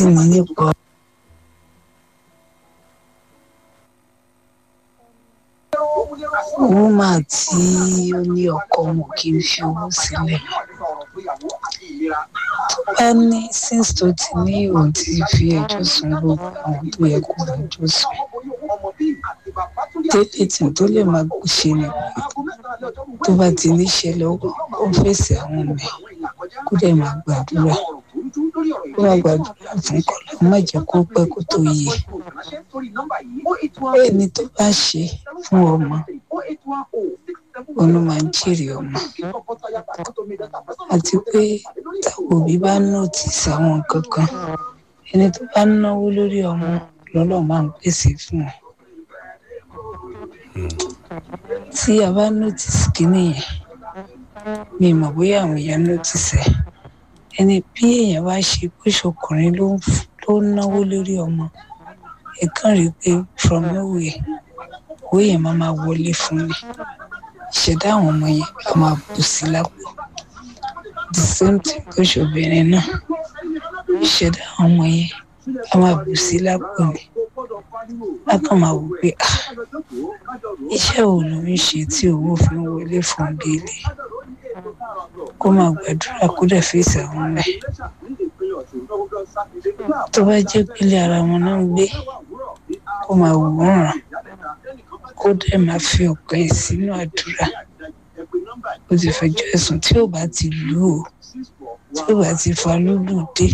sì ní nípa wúmà tí ó ní ọkọ wọn kì í fi owó sílẹ̀ bá ní since tó ti ní òun ti fi ẹjọ́ sùn gbogbo àwọn tó yẹ kó ẹjọ́ sùn tẹ́lẹ̀ tí tó lè máa ṣe ni tó bá ti níṣẹ́ lọ́wọ́ ó fèsì àwọn ọmọ ẹ̀ kó dẹ̀ máa gbàdúrà kó máa gbàdúrà fún kọ́lọ́ má jẹ́ kó pẹ́ kó tó yẹ ẹni tó bá ṣe fún ọmọ òun máa ń jèrè ọmọ àti pé táwọn òbí bá nọ́ọ̀tìsì àwọn nǹkan kan ẹni tó bá náwó lórí ọmọ lọ́lọ́ máa ń pèsè fún wọn tí a bá nọ́tìsì kínní yẹn mi mọ̀ bóyá àwọn èèyàn nọ́tìsì ẹ̀ ẹni bí èèyàn bá ṣe bó ṣọkùnrin ló ń náwó lórí ọmọ ẹ kàn rí i pé from nowhere owó yẹn máa máa wọlé fún mi ìṣẹ̀dá àwọn ọmọ yẹn a máa bù sí lápò the same thing tó ṣobìnrin náà ìṣẹ̀dá àwọn ọmọ yẹn a máa bù sí lápò mi a kàn máa wò pé ah iṣẹ́ wo ló ń ṣe tí owó fi ń wọlé fún bíìlì kó máa gbàdúrà kó dẹ̀ fèsì àwọn ọmọ ẹ̀ tó bá jẹ́ pélé ara wọn náà ń gbé kó máa wò wọ́n ràn kó dẹ̀ máa fi ọ̀pẹ sínú àdúrà ó ti fẹjọ́ ẹ̀sùn tí ò bá ti lù ú tí ò bá ti fa lúlù dé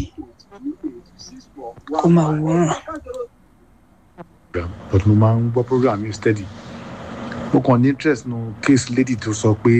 kó máa wò wọ́n ràn but mo máa ń gbọ́ program yìí steady mo kàn ní interest nu case lady tó sọ pé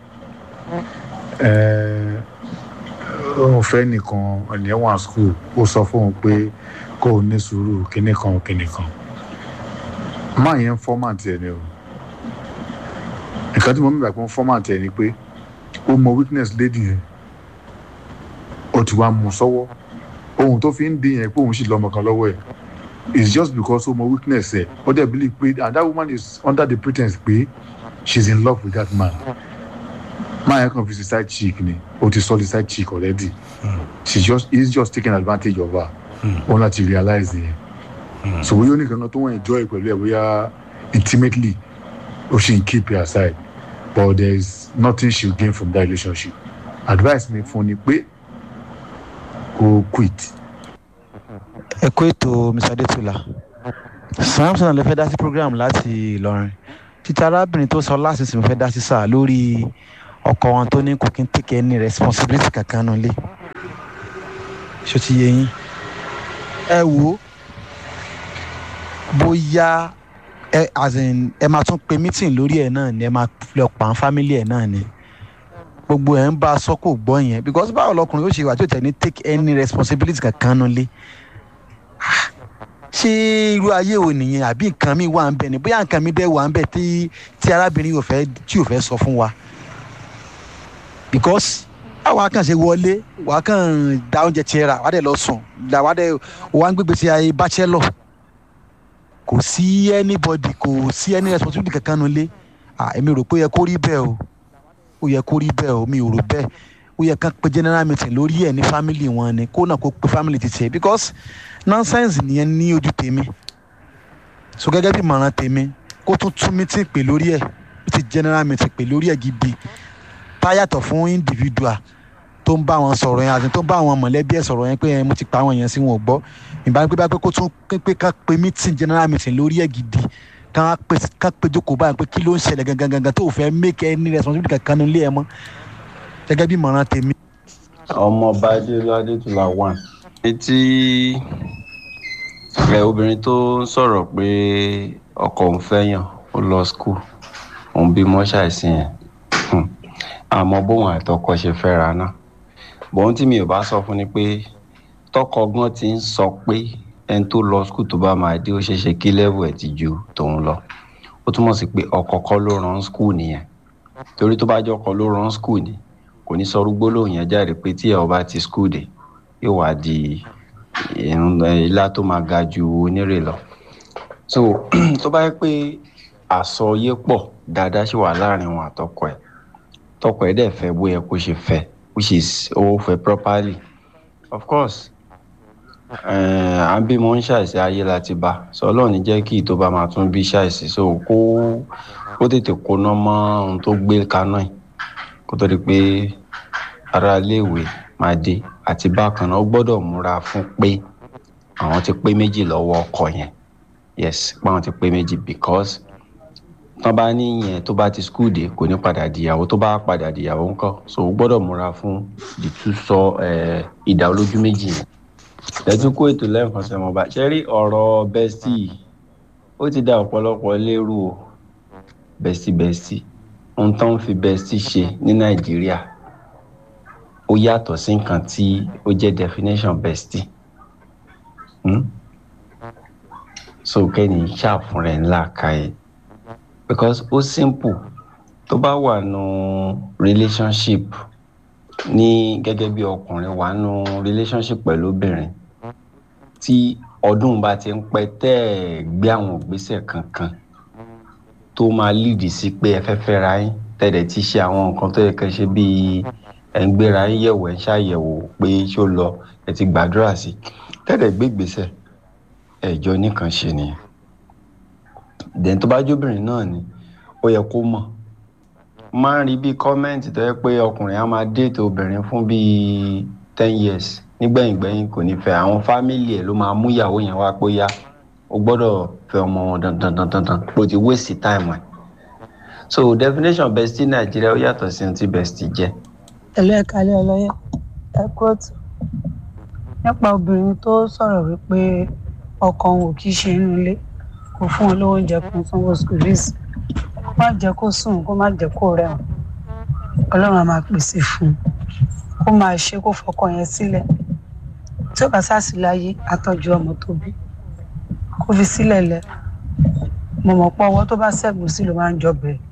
òun fẹ́ nìkan ẹ̀nìyẹn wà school ó sọ fóun pé kó o ní sùúrù kíní kan kíní kan máa yẹn format ẹ̀ ni o nǹkan tí mo mìíràn pé format ẹ̀ ni pé ó mọ weakness lady yẹn ó ti wá mú sọ́wọ́ ohun tó fi ń dín yẹn pé òun sì lọ́mọ kan lọ́wọ́ ẹ̀ it's just because ó mọ weakness ẹ̀ ó dẹ̀ believe pé and that woman is under the pretense pé she's in love with that man máa yẹn kàn fi sí side chick ni ó ti sọ the side chick already mm. she just he's just taking advantage of her ó mm. láti realize yẹn mm. so bóyá oníkan kan tó wọ́n enjoy pẹ̀lú ẹ̀ bóyá intimately ó ṣe ń keep her aside but there is nothing she will gain from that relationship advice mi fún ni pé kó quit ẹ kó ètò mr adétúlá samson lè fẹ́ dá sí program láti ìlọrin títí arábìnrin tó sọ láṣìṣe mo fẹ́ dá sí sáà lórí ọkọ wọn tó ní kò kí n take any responsibility kankan nù lé ṣó ti yé yín ẹ wò ó bóyá ẹ as in ẹ máa tún pe meeting lórí ẹ náà ni ẹ máa lọ pa àwọn family ẹ náà ni gbogbo ẹ ń bá a sọ kò gbọ́ yẹn because báwo lọkùnrin yóò ṣe wà tí ò tẹ̀ ní take any responsibility kankan nù lé ṣé irú ayé wo nìyẹn àbí nǹkan mi wà ń bẹ ni bóyá nǹkan mi dẹ́ wà ń bẹ tí tí arábìnrin yóò fẹ́ tí yóò fẹ́ sọ fún wa because àwa kàn ṣe wọlé wà á kàn da oúnjẹ tiẹ̀ rà wà á dẹ̀ lọ sùn wà á dẹ̀ wà á ń gbégbé sí ayé bachelor kò sí anybody kò sí any responsibility kankan nulẹ̀ èmi rò pé ó yẹ kó rí bẹ́ẹ̀ o ó yẹ kó rí bẹ́ẹ̀ o mi ò rò bẹ́ẹ̀ ó yẹ kán pe general meeting lórí ẹ̀ ní family wọn ni kó náà kó pe family ti tiẹ̀ because nonsense nìyẹn ní ojú tèmi so gẹ́gẹ́ bí ìmọ̀ràn tèmi kó tún tún meeting pè lórí ẹ̀ meeting general meeting pè lórí ẹ̀ gidi táyàtọ̀ fún individual tó ń bá wọn sọ̀rọ̀ yẹn àti tó ń bá àwọn mọ̀lẹ́bí ẹ̀ sọ̀rọ̀ yẹn pé mo ti pa àwọn yẹn sí wọn ò gbọ́ ìbá pé bá pé kó tún pé ká pe meeting general meeting lórí ẹ̀ gidi ká pé ká pé jókòó báyìí pé kí ló ń ṣẹlẹ̀ gangan gangan tó fẹ́ make any responsibility kankan nílé ẹ̀ mọ́ gẹ́gẹ́ bí ìmọ̀ràn tèmi. ọmọọba adéọlá adétúlá one etí ẹ obìnrin tó ń sọ̀rọ̀ pé ọkọ òun fẹ́yàn ó lọ skul òun bímọ ṣàìsí yẹn àmọ́ bóun àtọkọ ṣe fẹ́ra náà bọ́n tí mi ò bá sọ fún ni pé tọkọ gan ti ń sọ pé ẹni tó lọ skul tó bá máa dé ó ṣeé ṣe kí level ẹ̀ ti ju tòun lọ ó túmọ̀ sí pé ọkọ kọ́ ló rán skul nìyẹn torí tó bá jẹ́ ọkọ ló rán skul ni kò ní sọ rúgbó lóhùn yẹn jáde pé tí ẹ ọba ti skul dé yóò wá di ilá tó máa ga ju onírè lọ so tó bá yẹ pé àsọyé pọ̀ dáadáa ṣì wà láàrin wọn àtọkọ ẹ̀ tọkọ ẹ̀ dẹ̀ fẹ́ bóyá kó ṣe fẹ́ which is ó fẹ́ properly of course Eh, à ń bímọ ń ṣàìsí ayé láti bá sọ ọlọ́run ní jẹ́ kí ìtò bá máa tún bí ṣàìsí so kó kó tètè kóná mọ́ ohun tó gbé kaná yìí kó tó di pé ara iléèwé máa dé àti bákan náà ó gbọ́dọ̀ múra fún pé àwọn ti pé méjì lọ́wọ́ ọkọ yẹn yes pé àwọn ti pé méjì because tán bá ní yẹn tó bá ti skul dé kò ní padà dìyàwó tó bá padà dìyàwó ńkọ́ so ó gbọ́dọ̀ múra fún ìtúsọ eh, ìdá olójú méjì yẹn lẹ́tún kó ètò lẹ́ẹ̀kan sẹ́wọ̀n bá ṣe rí ọ̀rọ̀ bẹ́stì yìí ó ti da ọ̀pọ̀lọpọ̀ lérú o bẹ́stì bẹ́stì ohun tó ń fi bẹ́stì ṣe ní nàìjíríà ó yàtọ̀ sí nǹkan tí ó jẹ́ definition bẹ́stì hmm? so kẹ́ni ṣàfún rẹ̀ ńlá ka ẹ̀ because ó simple tó bá wà nù relationship ní gẹ́gẹ́ bí ọkùnrin wà nù relationship pẹ̀lú obìnrin tí ọdún bá ti ń pẹ́ tẹ́ ẹ̀ gbé àwọn ìgbésẹ̀ kankan tó máa lead sí pé ẹ fẹ́ fẹ́ra yín tẹ̀lé ti ṣe àwọn nǹkan tó yẹ kẹ́ ṣe bíi ẹ̀ ń gbéra yín yẹ̀wò ẹ̀ ń ṣàyẹ̀wò pé ṣó lọ ẹ̀ ti gbàdúrà sí tẹ̀lé gbé ìgbésẹ̀ ẹ̀jọ́ nìkan ṣe nìyẹn dẹ̀ tó bá jóbìnrin náà ni ó yẹ kó mọ̀ máa ń rí bíi kọ́mẹ́ǹtì tó yẹ pé ọkùnrin á máa déètò obìnrin fún bíi ten years nígbẹ̀yìngbẹ̀yìn kò ní fẹ́ àwọn fámìlì ẹ̀ ló máa mú ìyàwó yẹn wá pé yá o gbọ́dọ̀ fẹ́ ọmọ wọn dandan dandan dandan bó ti waste time ẹ̀ so definition bestie nàìjíríà ó yàtọ̀ sí ohun tí bestie jẹ́. ẹ̀lú ẹ̀ka ilé ọlọ́yẹ̀ ẹ kóòtù nípa obìnrin tó sọ̀rọ̀ wípé ọkọ òun ò kì í ṣe inú ilé kò fún wọn lówó oúnjẹ kan sanwó school fees kó má jẹ́ kó sùn kó má jẹ́ kó rẹ̀wọ̀n ọlọ́run á máa pèsè fún un kó máa ṣe kó fọkọ yẹn sílẹ̀ tí ó bá sáàsì láyé àtọ́jú ọmọ tó bí kó fi sílẹ̀ lẹ̀ mo mọ̀ pé ọwọ́ tó bá ṣẹ́gun sí ló máa ń jọ bẹ̀rẹ̀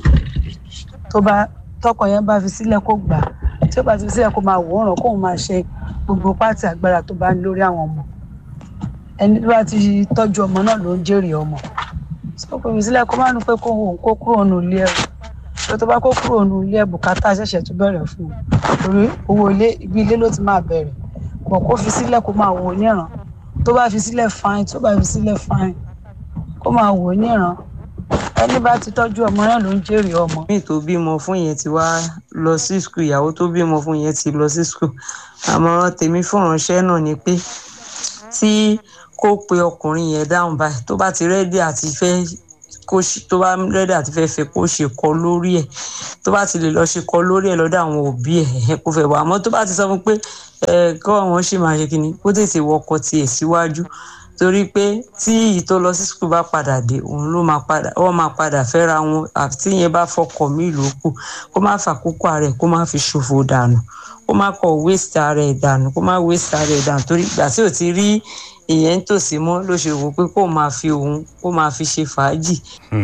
tó bá tọkọ yẹn bá fi sílẹ̀ kó gbà á tí ó bá ti fi sílẹ̀ kó máa wòóràn kóun máa ṣe gbogbo pátì agbára tó bá ń lórí àwọn ọmọ ẹni tó bá ti tọ́jú ọmọ náà ló ń jèrè ọmọ sọ pé fi sílẹ̀ kó má nu pé kó òun kó kúrò nù ilé ẹ̀rù tó tó bá kó kúrò nù ilé ẹ̀ bùkátà ṣẹ̀ṣẹ̀ tó bẹ̀rẹ̀ fún un torí owó ilé ibi ilé ló ti máa bẹ̀rẹ̀ pọ̀ kó fi sílẹ̀ kó máa wò ó níran tó bá fi sílẹ̀ fine tó bá fi sílẹ̀ fine kó máa wò ó níran ẹni bá ti tọ́jú ọmọ náà ló ń jèrè ọmọ. mi tó bímọ fún yẹn ti wá lọ sí skul ìyàwó tó bímọ fún yẹn ti lọ sí skul àmọ̀ràn tèmi fún ìránṣẹ́ náà ni pé tí kó pe ọkùnrin yẹn dáhùn báyìí tó bá ti rẹ́dí àti fẹ́ kó ṣe tó bá rẹ́dí àti fẹ́ fẹ́ kó ṣe kọ lórí ẹ̀ tó bá ti lè lọ ṣe kọ lórí ẹ̀ lọ́dọ̀ àwọn òbí ẹ̀ kó fẹ́ wà àmọ́ tó bá ti sọ fún pé ẹ̀ kọ́ àwọn ṣì máa ṣe kínní kó tètè wọkọ̀ tiẹ̀ síwájú torí pé tí èyí tó lọ sí skul bá padà dé òun ló máa padà wọ́n máa padà fẹ́ra wọn àti yẹn bá fọkọ̀ mí lókù kó má fàkókò ara ẹ̀ kó má fi ṣòfò dànù kó má kọ̀ waste ara ẹ̀ dànù kó má waste ara ẹ̀ dànù torí ìgbà tí ò ti rí ìyẹn ń tòsí mọ́ ló ṣe wò pé kó máa fi òun kó máa fi ṣe fàájì.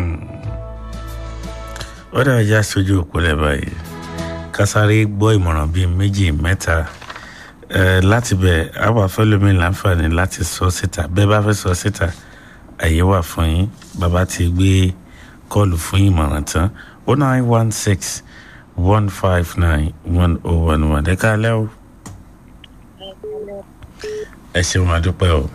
ó dàbí já sójú òpólẹ̀ báyìí kásáré gbọ́ ìmọ̀ràn bíi méjì mẹ́ta láti bẹ̀ àwọn afẹ́lómi láǹfààní láti sọ síta bẹ́ẹ̀ bá fẹ́ sọ síta àyè wà fún yín bàbá ti gbé kọ́ọ̀lù fún ìmọ̀ràn tán o nine one six one five nine one oh one one ẹ káalẹ́ o ẹ ṣeun àdúpẹ́ o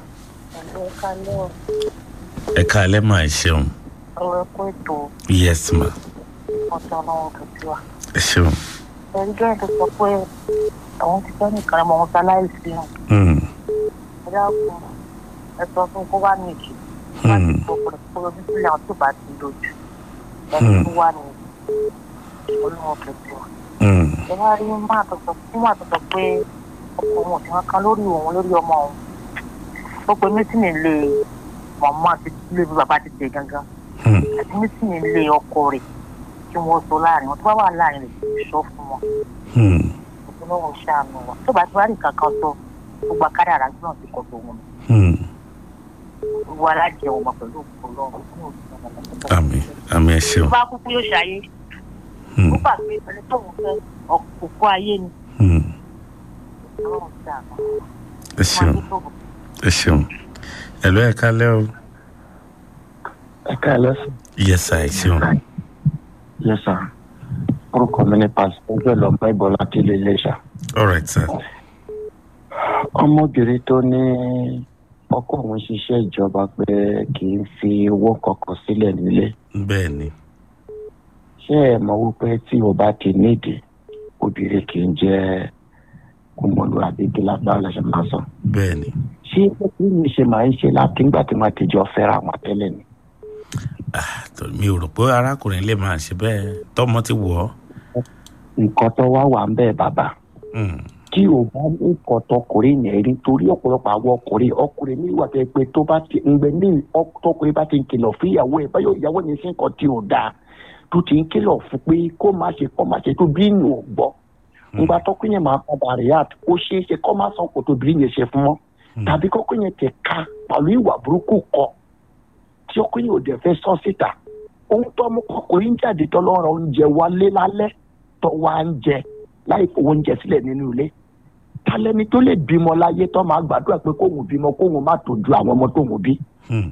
ẹ káalẹ́ mà ẹ ṣeun ọ̀rọ̀ ẹ̀kọ́ ètò yes ma ọ̀sán ọlọ́run tó ti wà. ẹ ṣeun. ẹ̀rí jẹ́ tó sọ pé àwọn ti fẹ́ nìkan ọmọ wọn sáláìsì hàn. Mm, ẹ dákun ẹ sọ fún kó wá ní ìjì. wá ní ìfowópamọ́ kó lójú sílẹ̀ àwọn tó bá ti lójú. ẹni tó wà ní olóhùn tó ti wà. mm, ẹ wá rí máa tó sọ fún máa tó sọ pé ọkọ òun ò sí wọn kan lórí òun lórí ọmọ òun. ó pe mítìnì lè mọ̀mọ́ àti ilé bí bàbá ti tẹ̀ gangan mm, àti mítìnì lè ọkọ rẹ̀ kí wọ́n sọ láàrin wọn tó bá wà láàrin rẹ̀ sọ fún wọn mm. ọlọ́run ṣàánú wa tó bá ti wá rí kankan sọ gbogbo akádàrá náà ti kọ̀ tó wọn mm. gbogbo alájẹ wọn pẹ̀lú òkú ọlọ́run àmì àmì ẹ tó ṣeun. bá kúkú yóò ṣayé Mm, ó gbà pé ẹni tó ń fẹ́ òkú ayé ni mm. ọlọ́run ṣàánú ẹ ṣeun ẹ ṣeun ẹ lọ ẹ káalẹ́ o ẹ káàlẹ́ sùn. yes sir ẹ ṣeun yes sir orúkọ mi ni pásítọ̀ ọjọ́ ìlọ́pẹ́ ìbọ̀lá tí ilé iléṣà. all right sir ọmọbìnrin tó ní ọkọ òun ṣiṣẹ́ ìjọba pé kì í fi owó kankan sílẹ̀ nílé bẹ́ẹ̀ ni ṣé ẹ mọ̀ wípé tí o bá ti nídìí obìnrin kì í jẹ́ ọmọlúwàbí kí lágbára lọ́sẹ̀ máa sọ. bẹ́ẹ̀ ni ṣé bí mi ṣe máa ń ṣe láti ńgbà tí wọ́n ti jọ fẹ́ra wọn tẹ́lẹ̀ ni. tó- mi ò rò pé arákùnrin lè máa ṣe bẹ́ẹ̀ tọmọ ti wọ̀ ọ́ nǹkan tó wá wà ń bẹ́ẹ̀ bàbá Hmm, tí o bá ní nǹkan tọkùnrin yẹn rí torí ọ̀pọ̀lọpọ̀ àwọn ọkùnrin ọkùnrin ní ìwà tó yẹ pé tó bá ti ń gbẹ ní ọk- tọkùnrin bá ti ń kìlọ̀ fún ìyàwó ẹ̀ báyọ̀ ìyàwó yẹn ṣe nǹkan tí ò dáa tó ti ń kìlọ̀ fún pé kó má ṣe kó má ṣe tó bí ìnù ò gbọ́ ngbà tọkùnrin yẹn máa padà react ó ṣeé ṣe kó má sọ kó tó bí yẹn ṣe fún wọn tàbí kọkùnrin yẹn ti ka pẹ̀lú ìwà burúkú kọ tí ọkùnrin yẹn ò dẹ̀ fẹ́ sọ síta ohun tó mú ọkùnrin jáde tó lọ́rọ̀ oúnjẹ wálé lálẹ́ tó wá ń jẹ láì fowó oúnjẹ sílẹ̀ nínú ilé talẹ́ni tó lè bímọ láyé tó máa gbàdúrà pé kóhun bímọ kóhun má tọ́jú àwọn ọmọ tóhun bí hmm,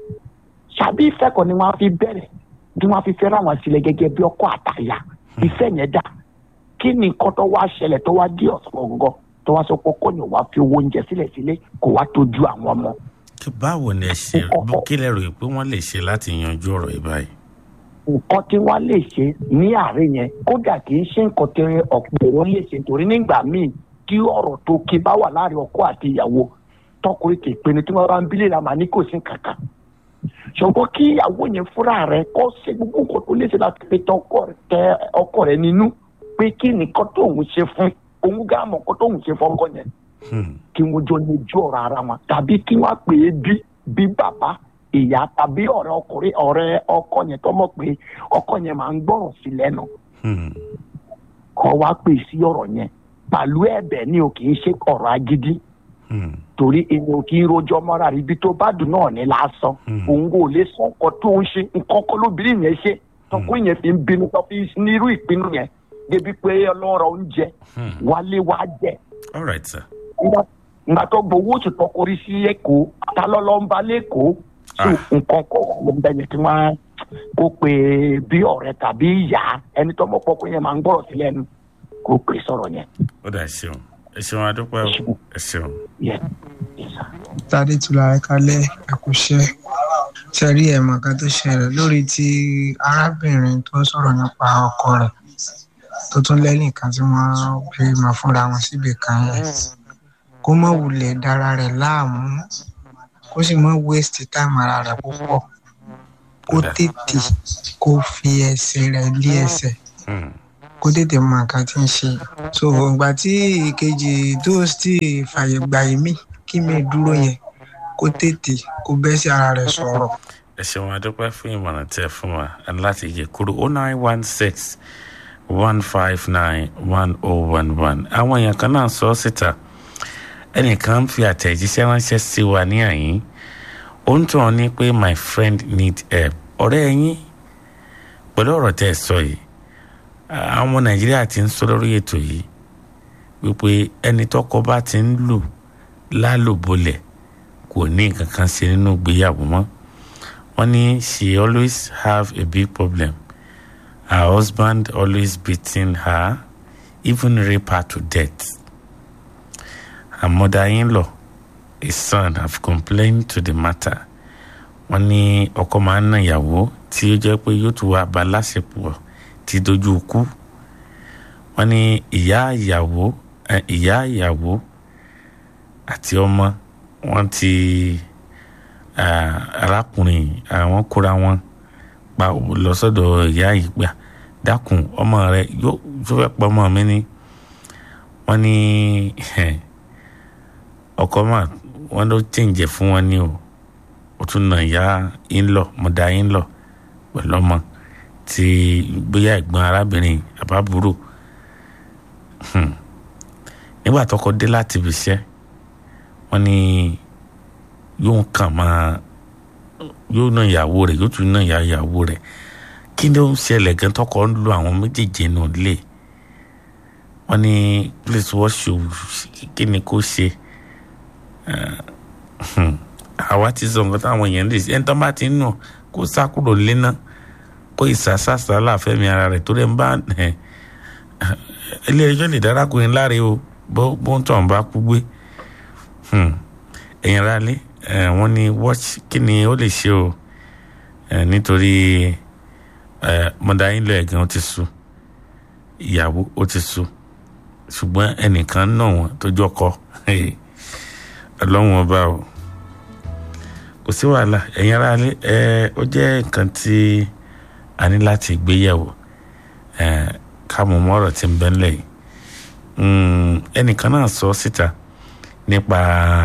ṣàbí ìfẹ́ kan ni wọ́n á fi bẹ̀rẹ̀ tí wọ́n á fi fẹ́ràn àwọn sílẹ̀ gẹ́gẹ́ bí ọkọ àtàyà ìfẹ́ yẹn dà kí ni nǹkan tó wá ṣẹlẹ̀ tó wá dí ọ̀sán gangan tó wá sọ pé kọ́nyìn wá fi owó oúnjẹ sílẹ̀ sílé kó wá tọ́jú àwọn ọmọ kí báwo ni ẹ ṣe kí lẹ rò pé wọ́n lè ṣe láti yanjú ọ̀rọ̀ yìí báyìí nǹkan tí wọ́n lè ṣe ní àárín yẹn kódà kì í ṣe nǹkan tí ọ̀pọ̀ èrò lè ṣe torí nígbà míì tí ọ̀rọ̀ tó kí bá wà láàrin ọkọ àti ìyàwó tọkùnrin kì í pinnu tí wọ́n bá ń bílẹ̀ làmà ní kò sí kankan ṣùgbọ́n kí ìyàwó yẹn fúnra rẹ̀ kọ́ ṣe gbogbo nǹkan tó lè ṣe láti fi tẹ ọkọ rẹ̀ nínú pé kí nìkan tó òun ṣe fún òun gá mọ̀ nǹkan tó òun ṣe fọ́nkọ́ yẹn Hmm, kí wọ́n jọ ní ojú ọ̀rọ̀ ara wọn tàbí kí wọ́n pè é bí bí bàbá ìyá tàbí ọ̀rẹ́ ọkùnrin ọ̀rẹ́ ọkọ yẹn tó mọ̀ pé ọkọ yẹn máa ń gbọ́rọ̀ sí lẹ́nu hmm, kọ́ wá pè sí ọ̀rọ̀ yẹn pàlú ẹ̀bẹ̀ ni o kì í ṣe ọ̀rọ̀ agídí hmm, torí èmi ò kì í rojọ́ mọ́ra rí ibi tó bá dùn náà ní lásán Hmm. òun kò lè sọ nǹkan tó ń ṣe nǹkan kan lóbìnrin yẹn ṣe tọkùnrin yẹn fi ń bínú tó fi ní irú ìpinnu yẹn débi pé ọlọ́rọ̀ oúnjẹ hmm. wálé wá jẹ all right sir Nígbà- nígbà tó gbowó oṣù tọkọrí sí èkó ta lọ́lọ́ ń ba lẹ́kọ̀ọ́ so Ah. nǹkan kọ́ wà ló ń bẹ yẹn tí wọ́n kó pe bí ọ̀rẹ́ tàbí ìyá ẹni tó mọ̀ pọ́kú yẹn máa ń gbọ́rọ̀ sí lẹ́nu kó pe sọ̀rọ̀ yẹn. ó dà ẹ ṣeun ẹ ṣeun adúpẹ́ o ẹ ṣeun Yes, yes, sir. tádé tula ẹ kalẹ ẹkúṣẹ ṣẹrí ẹmọ kan tó ṣẹlẹ̀ lórí ti arábìnrin tó sọ̀rọ̀ nípa ọkọ rẹ̀ tó tún lẹ́nìkan tí wọ́n bí mọ fúnra wọn síbi kan yẹn kó má wulẹ̀ dára rẹ̀ láàmú kó sì má waste time ara rẹ̀ púpọ̀ kó tètè kó fi ẹsẹ̀ rẹ̀ lé ẹsẹ̀ Hmm, kó tètè mọ nǹkan tí ń ṣe so ìgbà tí ìkejì tó sì fàyè gbà yìí mí kí mi dúró yẹn kó tètè kó bẹ́ sí ara rẹ̀ sọ̀rọ̀ ẹ ṣeun adúpẹ́ fún ìmọ̀ràn tẹ fún wa láti yẹ kúrò o nine one six one five nine one oh one one àwọn èèyàn kan náà sọ ọ́ síta ẹnìkan ń fi àtẹ̀jíṣẹ́ ránṣẹ́ sí wa ní àyín ó ń tàn ní pé my friend need help ọ̀rẹ́ yín pẹ̀lú ọ̀rọ̀ tẹ́ ẹ sọ yìí àwọn ọmọ nàìjíríà ti ń sọ lórí ètò yìí wípé ẹni tọkọ bá ti ń lù lálùbọ́lẹ̀ kò ní nǹkan kan ṣe nínú ìgbéyàwó mọ́ wọ́n ní she always have a big problem her husband always beating her even rape her to death her mother-in-law his son have complained to the matter wọ́n ní ọkọ máa ń na ìyàwó tí ó jẹ́ pé yóò tún wá bá láṣepọ̀ tí dojú kú wọ́n ní ìyá ìyàwó ẹ, ìyá ìyàwó àti ọmọ wọ́n ti ah, arákùnrin àwọn kóra wọn pa lọ sọ́dọ̀ ìyá yìí gbà dákun ọmọ rẹ yóò tó fẹ́ pọ̀ ọmọ mi ni wọ́n ní ọkọ mà wọ́n ló tẹ̀ǹjẹ̀ fún wọn ní o ó tún nà ìyá ńlọ mọ̀dá ńlọ pẹ̀lú ọmọ tí bóyá ẹ̀gbọ́n arábìnrin àbábúrò Hmm. nígbà tọkọ dé láti ibi iṣẹ́ wọ́n ní yóò kàn máa yóò ná ìyàwó rẹ̀ yóò tún ná ìyá ìyàwó rẹ̀ kí ló ń ṣẹlẹ̀ gan tọkọ ń lo àwọn méjèèjì nù lé wọ́n ní please what should kí ni kó ṣe Eh, hmm. àwa ti sọ nǹkan táwọn èèyàn lè ṣe ẹni tó bá ti ń nù kó sá kúrò lé náà kó ìsásásá láàfẹ́mi ara rẹ̀ tó lè ń bá ẹ̀ ilé ẹjọ́ lè dárákùnrin láre o bó bó ń tàn bá kú gbé Hmm. ẹ̀yin ara lé ẹ̀ wọ́n ní watch kí ni ó lè ṣe o ẹ̀ nítorí ẹ̀ mọ̀dà yín lọ ẹ̀gán ó ti sú ìyàwó ó ti sú ṣùgbọ́n ẹnìkan náà wọ́n tójú ọkọ ọlọ́run ọba o kò sí wàhálà ẹ̀yin ara lé ẹ̀ ó jẹ́ nǹkan tí a ní láti gbéyẹ̀wò ẹ̀ ká mọ̀ mọ́ ọ̀rọ̀ tí ń bẹ ńlẹ̀ yìí Mm, ẹnìkan náà sọ síta nípa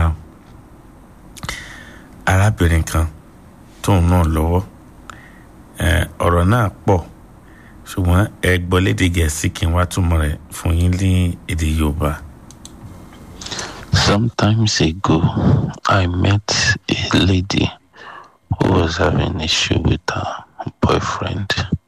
arábìnrin kan tóun náà lọ́wọ́ Eh, ọ̀rọ̀ náà pọ̀ ṣùgbọ́n ẹ gbọ́ lédè gẹ̀ẹ́sì kí n wá túmọ̀ rẹ̀ fún yín ní èdè yorùbá. Sometimes ago, I met a lady who was having issue with her boyfriend.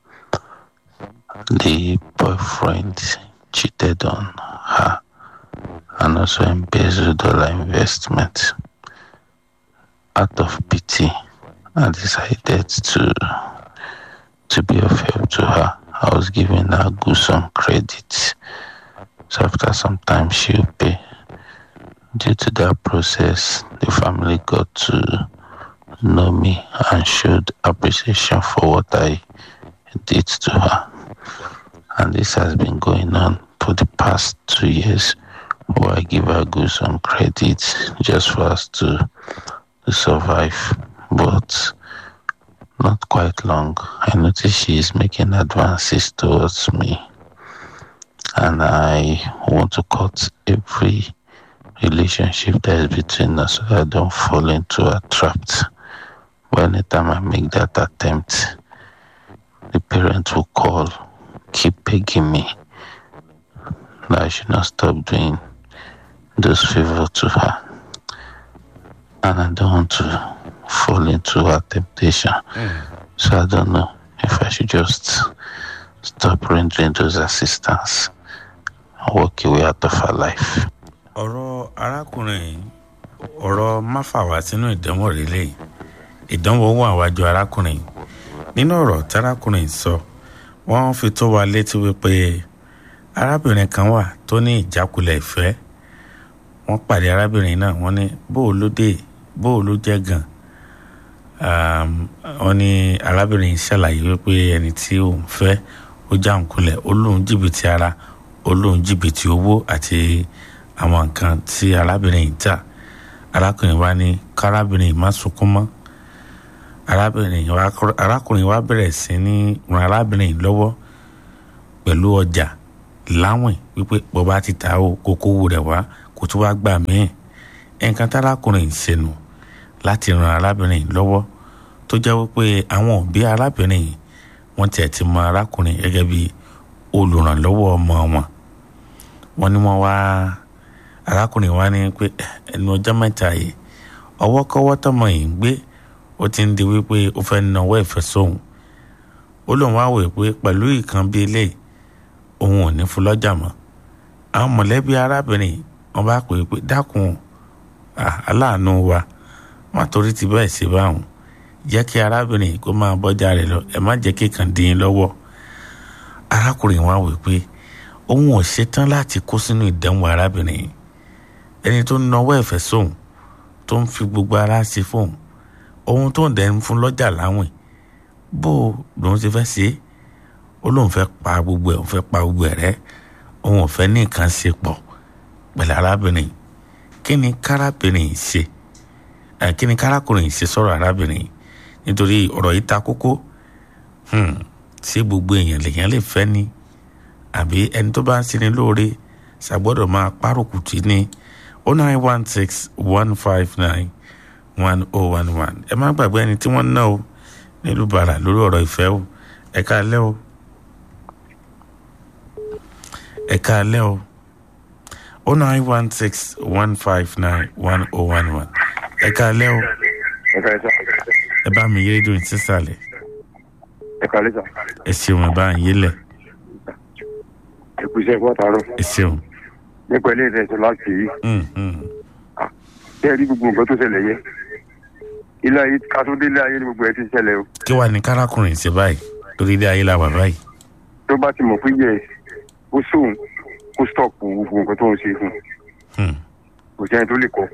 The boyfriend cheated on her and also embezzled all her investment. Out of pity, I decided to to be of help to her. I was giving her good some credit. So after some time she'll pay. Due to that process, the family got to know me and showed appreciation for what I did to her. And this has been going on for the past two years where I give her good some credit just for us to, to survive. But not quite long, I notice she is making advances towards me. And I want to cut every relationship that is between us so I don't fall into a trap. But anytime I make that attempt, the parent will call, keep begging me that I should not stop doing those favors to her. And I don't want to fall into her temptation. So I don't know if I should just stop rendering those assistance and walk away out of her life. ọ̀rọ̀ arákùnrin yìí ọ̀rọ̀ máfàwá sínú ìdánwò rélé ìdánwò wà wájú arákùnrin yìí nínú ọ̀rọ̀ tí arákùnrin yìí sọ wọ́n fi tó wa létí wípé arábìnrin kan wà tó ní ìjákulẹ̀ ìfẹ́ wọ́n pàdé arábìnrin náà wọ́n ní bóò ló dé bóò ló jẹ́ gan wọ́n ní arábìnrin yìí ṣàlàyé wípé ẹni tí òun fẹ́ ó já òun kulẹ̀ ó lóun jìbìtì ara ó lóun jìbìtì owó àti àwọn nǹkan tí arábìnrin yìí tà arákùnrin wa ní kárábìnrin yìí má sunkún mọ́ arábìnrin wa arákùnrin wa bẹ̀rẹ̀ sí ní ran arábìnrin yìí lọ́wọ́ pẹ̀lú ọjà láwìn wípé bọ́ba ti ta o kókó wù rẹ̀ wá kó tó wá gbà míì nǹkan tí arákùnrin yìí ṣe nù láti ran arábìnrin yìí lọ́wọ́ tó jẹ́ wípé àwọn òbí arábìnrin yìí wọ́n tiẹ̀ ti mọ arákùnrin gẹ́gẹ́ bí olùrànlọ́wọ́ ọmọ wọn wọ́n ní wọ́n wá arákùnrin wa ní pé ẹnu ọjọ́ mẹ́ta yìí ọwọ́kọ́wọ́ tọmọ yìí ń gbé ó ti ń di wípé ó fẹ́ náwó ìfẹ́ sóhun ó lóun wá wòye pé pẹ̀lú ìkan bíi ilé òun ò ní fún lọ́jà mọ́ àwọn mọ̀lẹ́bí arábìnrin wọn bá pè é pé dákun aláàánú wa wọn torí ti bẹ́ẹ̀ ṣe báwọn jẹ́ kí arábìnrin kó máa bọ́jà rẹ̀ lọ ẹ má jẹ́ kí kàn dín in lọ́wọ́ arákùnrin wa wòye pé òun ò ṣetán láti kó sínú ìdánwò arábìnrin yìí ẹni tó ń nawọ́ ẹ̀fẹ́ sóun tó ń fi gbogbo ara ṣe fóun ohun tó ń dẹ̀ ń fún lọ́jà láwìn bó lòun ṣe fẹ́ ṣe é ó lóun fẹ́ pa gbogbo ẹ̀ òun fẹ́ pa gbogbo ẹ̀ rẹ́ òun ò fẹ́ ní nǹkan ṣe pọ̀ pẹ̀lú arábìnrin kí ni kárábìnrin yìí ṣe ẹ̀ kí ni kárákùnrin yìí ṣe sọ̀rọ̀ arábìnrin yìí nítorí ọ̀rọ̀ yìí ta kókó ṣé gbogbo èèyàn lèèyàn lè fẹ́ ni àbí ẹni tó bá ń ṣe ni lóore ṣàgbọ́dọ̀ máa párùkù tì ní oh nine one six one five nine one oh one one ẹ má gbàgbé ẹni tí wọ́n ná o nílùú bàrà lórí ọ̀rọ̀ ìfẹ́ o ẹ káalẹ́ o ẹ káalẹ́ o oh nine one six one five nine one oh one one ẹ káalẹ́ o ẹ bá mi yé rédíò sísàlẹ̀ ẹ kàlẹ́ sà. ẹ ṣeun ẹ bá ń yélẹ̀ ìpèsè ẹ̀kọ́ àtàrọ̀. ẹ ṣeun. nípa ilé ìrẹsì láti yìí. bẹ́ẹ̀ rí gbogbo nǹkan tó ṣẹlẹ̀ yẹ. ilé ayé kátó-dé ilé ayé ni gbogbo ẹ ti ṣẹlẹ̀ o. kí wàá ní kárákùnrin ṣe báyìí lórí ilé ayé la wà báyìí. tó bá ti mọ̀ pé yẹ kó sóun kó stọ̀pù gbogbo nǹkan tó ń ṣe fún un. kò sẹ́ni tó lè kọ́.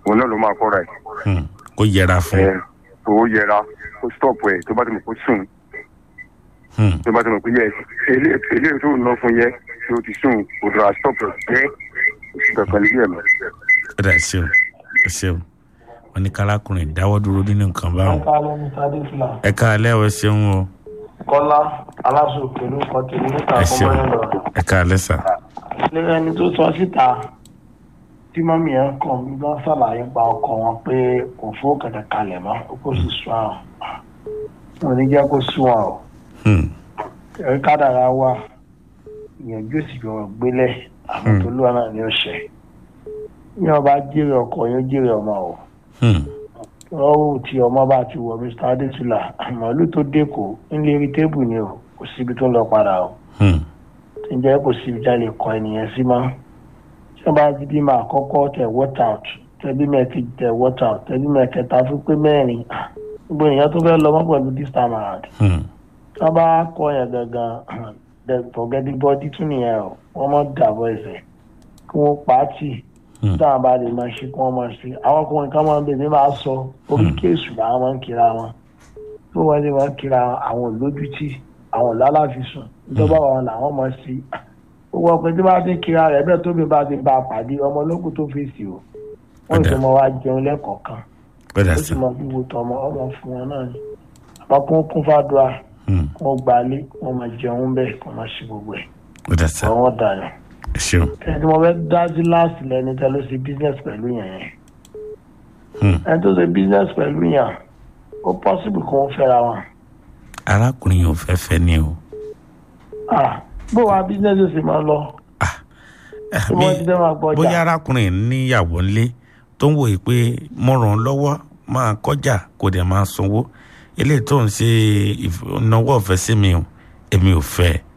òun náà ló máa kọ́ra ẹ̀ Hmm. kó yẹra fún ẹ̀ kó yẹra kó stop ẹ̀ tó bá ti mọ̀ kó sùn Hmm. tó bá ti mọ̀ pé yẹ eléyìí tó ń ná fún yẹ tí ó ti sùn kò dọ̀ra stop ẹ̀ jẹ́ oṣù kankan níbí ẹ̀ mọ́. ó dà ṣeun ẹ ṣeun wọn ní kálákùnrin dáwọ́ dúró nínú nǹkan báwọn kálẹ̀ ní sadisla ẹ káalẹ́ ọ̀ ẹ ṣeun o kọ́lá aláṣọkè ló kọ́ tèmi níta ẹ ṣeun fọmọ́yìn lọ. ẹ káalẹ́ sà lẹ́yìn ẹni tó sọ síta tí mọ́mí ẹ̀ ń kàn mí bá ṣàlàyé pa ọkọ wọn pé kò fó kẹ̀kẹ́ kalẹ̀ mọ́ ó kò sì sún àwọn wọn ò ní jẹ́ kó sún àwọn o. Hmm. ẹ̀rí kádàrá wà ìyànjú òsì gbọ̀rọ̀ gbélẹ̀ àwọn tó lúwa náà ní ọ̀sẹ̀ ní ọba jèrè ọkọ yóò jèrè ọmọ o Hmm. lọ́wọ́ tí ọmọ bá ti wọ mr adétúlà màálù tó dẹ́kọ̀ nílé rí tébù ni o kò síbi tó ń lọ padà o Hmm. tí ń jẹ́ kò síbi tá a lè kọ ènìyàn sí mọ́ tí wọ́n bá ti bí máa kọ́kọ́ tẹ̀ water out tẹ̀bí mẹ́ẹ̀kejì tẹ̀ water out tẹ̀bí mẹ́ẹ̀kẹta fún pé mẹ́rin ah, gbogbo ènìyàn tó fẹ́ lọ mọ́ pẹ̀lú this time around Hmm. tí wọ́n bá kọ́ yẹn gangan tọ̀gẹ́dì bọ́dí tún nìyẹn o wọ́n mọ̀ dàbọ̀ ẹsẹ̀ kí wọ́n pa á tì táwọn bá lè máa ṣe kí wọ́n máa ṣe àwọn ọkùnrin kan máa ń bèbè máa sọ orí kéésù làwọn máa ń kira wọn tó wọ́n lè máa ń kira àwọn olójútì àwọn lálàfisùn ìjọba wọn làwọn máa ṣe gbogbo ọkùnrin tí wọ́n bá ti ń kira rẹ̀ bẹ́ẹ̀ tóbi bá ti bá a pàdé ọmọ olókùn tó fèsì o wọ́n sì máa wá jẹun lẹ́kọ̀ọ̀kan ó dà ó sì sà máa wíwo tọmọ ọmọ fún wọn náà ni àmọ́ kí wọ́n kún fàdúrà Hmm. wọ́n gbalé wọ́n máa jẹun bẹ́ẹ̀ kí wọ́n máa ṣe gbogbo ẹ̀ ó dà sà ọ̀rọ̀ wọn dànù ẹ ṣeun ẹni tí mo fẹ́ dájú láàsì lẹni tẹ́ ló ṣe business pẹ̀lú yẹn yẹn Hmm. ẹni tó ṣe business pẹ̀lú yẹn ó possible kí wọ́n fẹ́ra wọn. arákùnrin yóò fẹ́ fẹ́ ni o Ah, bó wa business ṣe máa lọ tí wọ́n ti fẹ́ máa gbọ́jà. bóyá arákùnrin níyàwó ńlé tó ń wòye pé mo ràn án lọ́wọ́ máa kọjá kò dẹ̀ máa sanwó eléyìí tó ń ṣe ìf- ìnáwó ọ̀fẹ́ sí mi o èmi ò fẹ́ ẹ.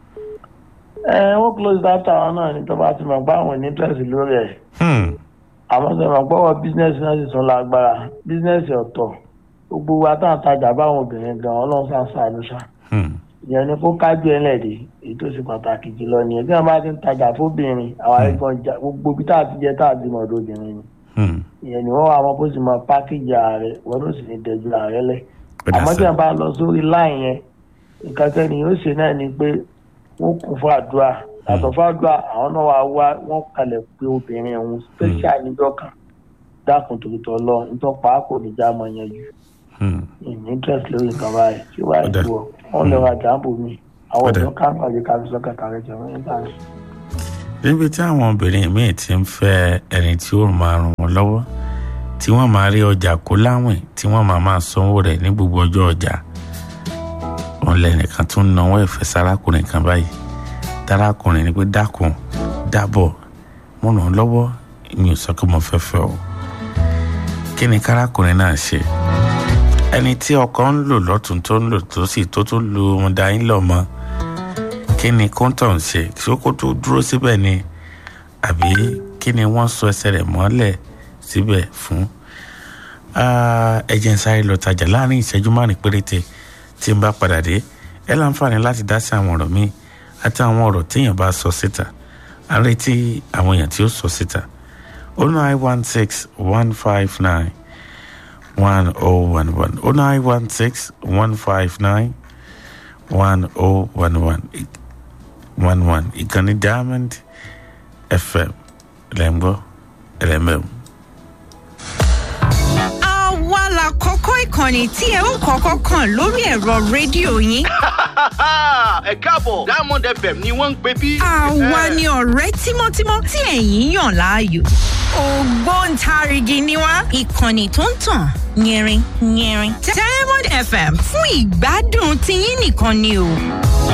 ẹ wọ́n close that town náà ní tó bá ti máa gbá àwọn ní interest lórí ẹ̀ Hmm. àmọ́ sọ ma gbọ́wọ́ business náà sì tún lágbára business ọ̀tọ̀ gbogbo wa tá à ń tajà báwọn obìnrin gan ọlọ́run sá sàánú ṣá Hmm. ìyẹn ni kó kájú ẹ lẹ́ẹ̀dẹ̀ èyí tó ṣe pàtàkì jùlọ nìyẹn tí wọ́n bá ti ń tajà fóbìnrin àwọn àríkan jà gbogbo bí tá a ti jẹ tá a ti mọ̀ ọ̀dọ̀ obìnrin ni Hmm. ìyẹn ni wọ́n wà mọ́ bó sì mọ pákéjì ààrẹ wọ́n ló sì ní dẹ̀jú ààrẹ lẹ̀ Ó dà àmọ́ tí sà. wọ́n bá lọ sórí láì yẹn nǹkan tẹ́ni yóò ṣe náà ni pé wọ́n kún fún àdúrà yàtọ̀ fún àdúrà àwọn náà wá wá wọ́n kalẹ̀ pé obìnrin ọ̀hún special níjọ́ kan dákun tòkìtọ̀ lọ nítorí pàákò níjà mọ̀ yanjú Hmm. ìní interest lórí nǹkan báyìí tí wàá Ó dà. ìwọ wọn lè ra jàǹbù mi àwọn Ó dà. ọ̀dọ́ kan pàdé ká fi sọ́kà kàrẹ́ jẹun nígbà yẹn. níbi tí àwọn obìnrin míì ti ń fẹ́ ẹni tí ó máa ràn wọ́n lọ́wọ́ tí wọ́n máa rí ọjà kó láwìn tí wọ́n máa máa sanwó rẹ̀ ní gbogbo ọjọ́ ọjà wọn lẹ́nìkan tó ń náwó ìfẹ́ sárákùnrin kan báyìí tárákùnrin ni pé dákun dábọ̀ mo ràn án lọ́wọ́ mi ò sọ pé mo fẹ́ fẹ́ o kí ni kárákùnrin náà ṣe ẹni tí ọkọ ń lò lọ́tún tó ń lò tó sì tó tó lu ọmọdé ayé lọ́mọ kí ni kóńtọ̀ ń ṣe ṣé kó tó dúró síbẹ̀ ni àbí kí ni wọ́n sọ ẹsẹ̀ rẹ̀ mọ́lẹ̀ síbẹ̀ fún Ah, ẹ jẹ́ n sáré lọ tajà láàrin ìṣẹ́jú márùn péréte tí n bá padà dé ẹ láǹfààní láti dá sí àwọn ọ̀rọ̀ mi àti àwọn ọ̀rọ̀ téèyàn bá sọ síta à ń retí àwọn èèyàn tí ó sọ síta oh nine one six one five nine one oh one one oh nine one six one five nine one oh one one one one ìkànnì diamond fm lẹ́ńgbọ́ ẹlẹ́mẹ̀ọ́. àwa la kọ́kọ́ ìkànnì tí ẹ ó kọ́kọ́ kàn lórí ẹ̀rọ rédíò yín. ẹ káàbọ̀ diamond fm ni wọ́n ń pè bí. àwa ni ọ̀rẹ́ tímọ́tímọ́ tí ẹ̀yin yàn láàyò. ògbóǹtarìgì ni wá ìkànnì tó ń tàn yẹrin yẹrin. diamond fm fún ìgbádùn tiyín nìkan ni o.